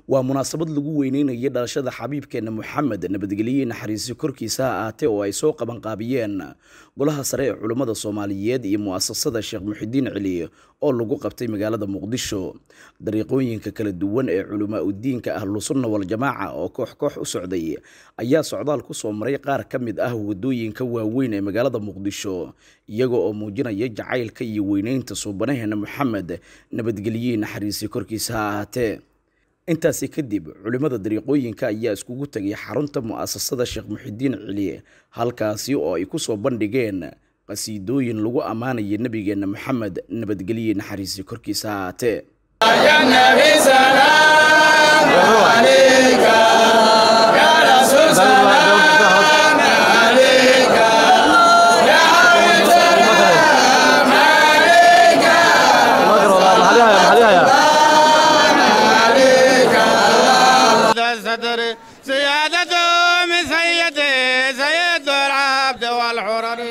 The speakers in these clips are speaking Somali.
waa munaasabad lagu weyneynayo dhalashada xabiibkeena moxamed nabadgelye naxariisi korkiisa ha ahaatee oo ay soo qabanqaabiyeen golaha sare ee culummada soomaaliyeed iyo mu'asasada sheekh muxidiin celi oo lagu qabtay magaalada muqdisho dariiqooyinka kala duwan ee culamaa udiinka ahlusunna waljamaaca oo koox koox u socday ayaa socdaal ku soo maray qaar ka mid ah wadooyinka waaweyn ee magaalada muqdisho iyaga oo muujinaya jacaylka iyo weyneynta suubanaheena moxamed nabadgelye naxariisi korkiisa ha ahaatee intaasi kadib culimmada dariiqooyinka ayaa iskugu tegay xarunta mu'asasada sheekh muxidiin celi halkaasi oo ay ku soo bandhigeen qasiidooyin lagu ammaanaya nebigeenna moxamed nabadgelye naxariisi korkiisa ha ahaatee الصدر سيادته من سيدي سيد العبد والحرر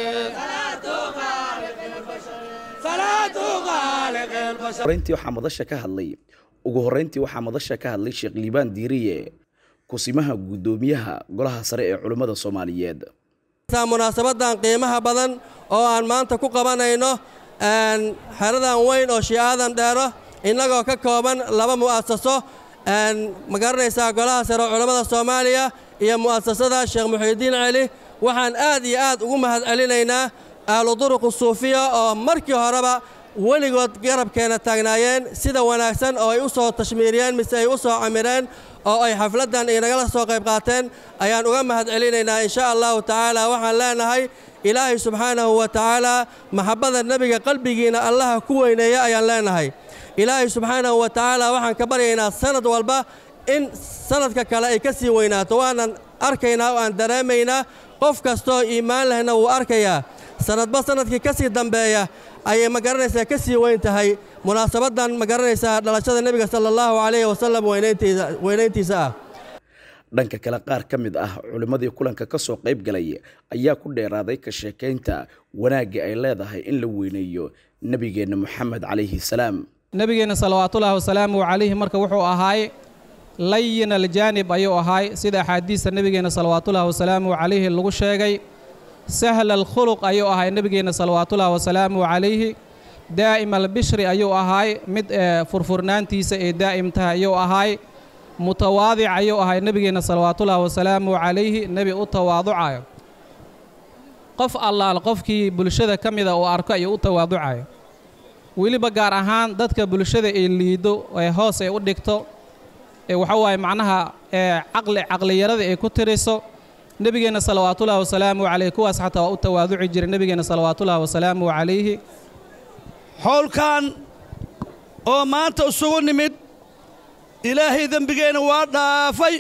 horeyntii waxaa madasha ka hadlay ugu horeyntii waxaa madasha ka hadlay sheekh liibaan diiriye kusimaha guddoomiyaha golaha sare ee culimmada soomaaliyeed munaasabadan qiimaha badan oo aan maanta ku qabanayno xeradan weyn oo shiicadan dheero innagoo ka kooban laba mu'asaso ma garanaysaa golaha sare oo culammada soomaaliya iyo mu'asasada sheekh muxiidiin celi waxaan aad iyo aad ugu mahad celinaynaa ahlu duruqu suufiya oo markii horeba weligood garabkeenna taagnaayeen sida wanaagsan oo ay u soo tashmiiriyeen mise ay u soo camireen oo ay xafladdan inagala soo qayb qaateen ayaan uga mahad celinaynaa insha allahu tacaala waxaan leenahay ilaahay subxaanahu wa tacaala maxabbada nebiga qalbigiina allaha ku weyneeya ayaan leenahay ilaahay subxaanahu wa tacaala waxaan ka baryaynaa sanad walba in sanadka kale ay ka sii weynaato waanan arkaynaa oo aan dareemaynaa qof kastoo iimaan lehna wuu arkayaa sanadba sanadkii ka sii dambeeya ayay ma garanaysaa ka sii weyn tahay munaasabaddan ma garanaysaa dhalashada nebiga sala allahu calayhi wasalam weynayntiisa ah dhanka kale qaar ka mid ah culimmadii kulanka ka soo qayb galay ayaa ku dheeraaday ka sheekaynta wanaagga ay leedahay in la weyneeyo nebigeenna moxamed calayhi salaam nebigeenna salawaatullaahi wasalaamu calayhi marka wuxuu ahaay layin aljaanib ayuu ahaay sida axaadiista nebigeenna salawaatullaahi wasalaamu calayhi lagu sheegay sahla alkhuluq ayuu ahaay nebigeenna salawaatullaahi wasalaamu calayhi daa'im albishri ayuu ahaay mid furfurnaantiisa ee daa'im tahay ayuu ahaay mutawaadic ayuu ahay nebigeenna salawaatullaahi wasalaamu calayhi nebi u tawaaducayo qof allaal qofkii bulshada ka mida uu arko ayuu u tawaaducayo weliba gaar ahaan dadka bulshada ay liiddo ee hoos ay u dhigto ee waxa waaye macnaha ee caqli caqliyarada ay ku tiriso nebigeenna salawaatullaahi wasalaamu calayhi kuwaas xataa waa u tawaaduci jiray nebigeenna salawaatullaahi wasalaamu calayhi howlkan oo maanta isugu nimid ilaahay dembigeenna waa dhaafay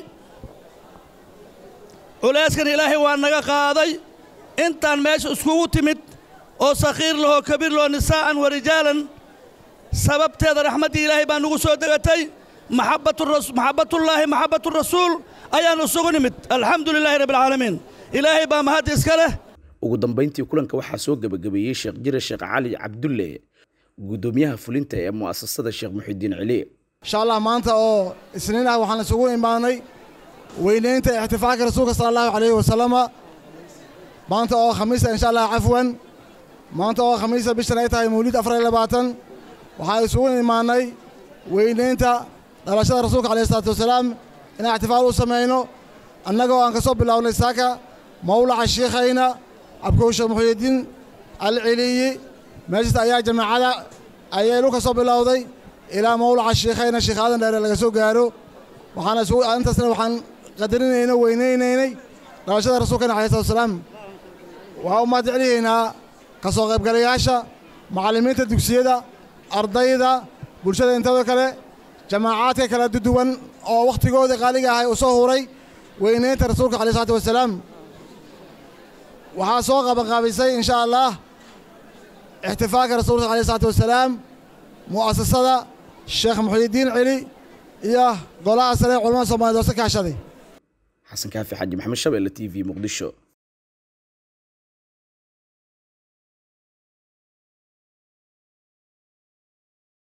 culayskan ilaahay waa naga qaaday intaan meesha iskugu timid oo sakhiir lahoo kabiir lahoo nisaa'an wa rijaalan sababteeda raxmaddii ilaahay baa nugu soo degatay maxabbatullaahi maxabbaturasuul ayaan isugu nimid alxamdu lilaahi rabbialcaalamiin ilaahay baa mahad iska leh ugu dambayntii kulanka waxaa soo gebagabeeyey sheekh jire sheekh cali cabdulle guddoomiyaha fulinta ee mu'asasada sheekh muxidiin celi insha allah maanta oo isniin ah waxaan isugu imaanay weynaynta ixtifaalka rasuulka sala allahu calayhi wasalama maanta oo khamiisa insha allah cafwan maanta oo khamiisa bishan ay tahay mawlid afar iyo labaatan waxaan isugu imaanay weynaynta dhalashada rasuulka calayhi salaatu wasalaam inaan ixtifaal u samayno annagoo aan ka soo bilownay saaka mawlaca shiikhayna cabkow sheekh muxuyidiin alceliyi meeshaas ayaa jamaacada ayaylu ka soo bilowday ilaa mawlaca shiikhayna sheekh aadan dheere laga soo gaaro waxaana isugu intaasna waxaan qadarinaynay weynaynaynay dhalashada rasuulkana alayh salatu wasalaam waxaan u mahad celiyaynaa ka soo qaybgalayaasha macallimiinta dugsiyada ardayda bulshada intooda kale jamaacaadka kala duwan oo wakhtigooda qaaliga ahay u soo huray weynaynta rasuulka alayh salatu wasalaam waxaa soo qabanqaabisay insha allah ixtifaalka rasuulka alayh salatu wasalaam mu'asasada sheekh muxiidiin celi iyo golaha sare culamada soomaaliyed oo si kaashaday xasan kaafi xaji maxamed shabeelle t v muqdisho